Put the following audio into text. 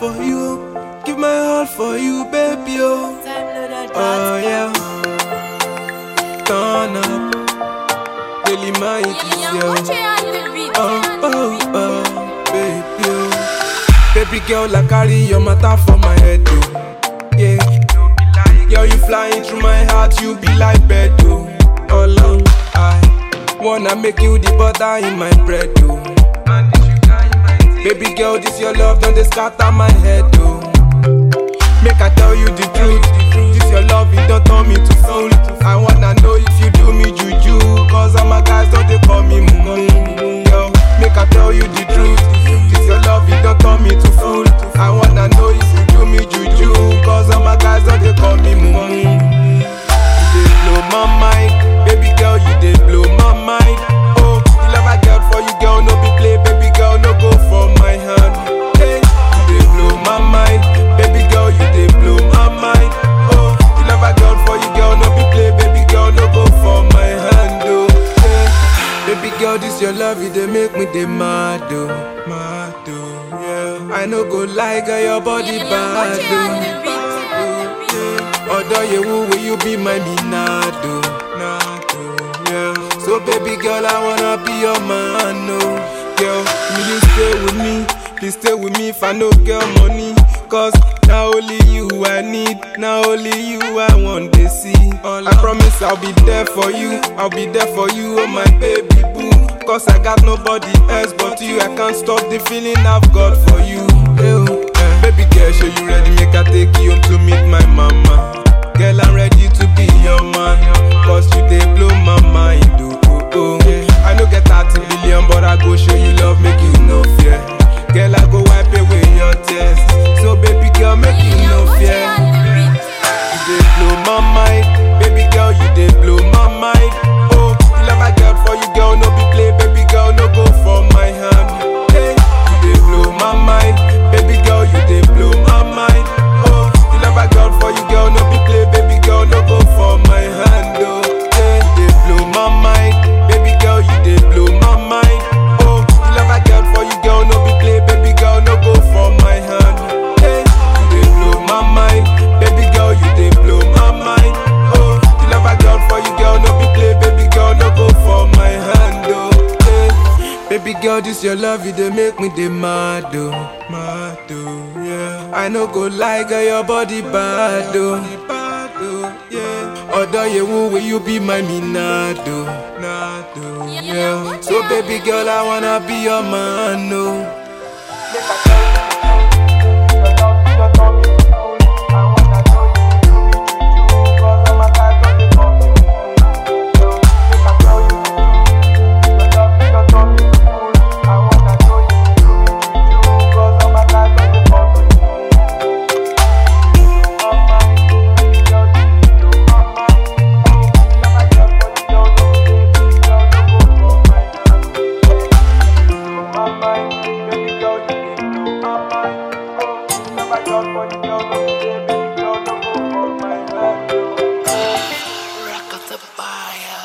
for you. Give my heart for you, baby. Oh, oh yeah. Turn up. Daily my yo. Oh, oh, oh, baby. Oh. Baby girl, I carry your matter for my head, oh. Yeah. Girl, you flying through my heart, you be like bed, oh. All along, I wanna make you the butter in my bread, oh. Baby girl, this your love, don't they scatter my head, oh. Make I tell you the truth. This your love, it don't turn me to fool. I wanna know if you do me juju. Cause all my guys don't they call me mumu. Yo, make I tell you the truth. This your love, it don't turn me to fool. I wanna know if you do me juju. Cause all my guys don't they call me mumu. You dey blow my mind, baby girl, you dey blow my mind. Oh, the love I get for you, girl, no be play, baby girl, no go for my hand. Hey, you dey blow my mind, baby girl, you dey blow my mind. Oh, the love I got for you, girl, no be play, baby girl, no go for my hand. Oh, hey, baby girl, this your love, you dey make me dey mad, oh, mad, oh, yeah. I no go lie, girl, your body bad, oh. Although you woo, will you be my Minado? Nado, yeah. So baby girl, I wanna be your man, no. Girl, will you stay with me? Please stay with me if I no get money. Cause now only you I need, now only you I want to see. I promise I'll be there for you, I'll be there for you, oh my baby boo. Cause I got nobody else but you, I can't stop the feeling I've got for you. Ew, eh. Baby girl, show you ready, make I take you home to meet my mama. Girl, I'm ready to be your man. Cause you they blow my mind. Oh, oh, oh. I no get 30 billion, but I go show you love, make you no fear. Girl, I go wipe away your tears. So, baby girl, make you no fear. You they blow my mind. Baby girl, you they blow my mind. Oh, the love I got for you, girl, no be play. Baby girl, no go for my hand. Hey, you they blow my mind. Baby girl, you they blow my mind. Oh, the love I got for you, girl, no be play. Baby girl, no go for my hand. Oh, hey, they blow my mind. Baby girl, you they blow my mind. Oh, the love I got for you, girl, no be play. Baby girl, no go for my hand. Hey, you they blow my mind. Baby girl, you they blow my mind. Oh, the love I got for you, girl, no be play. Baby girl, no go for my hand. Oh, hey. Baby girl, this your love, you they make me dey mad, oh, mad, oh, yeah. I no go lie, girl, your body bad, oh, bad, oh, yeah. Although you woo, will you be my minado, nado, yeah. So baby girl, I wanna be your man, oh. Rock of the fire.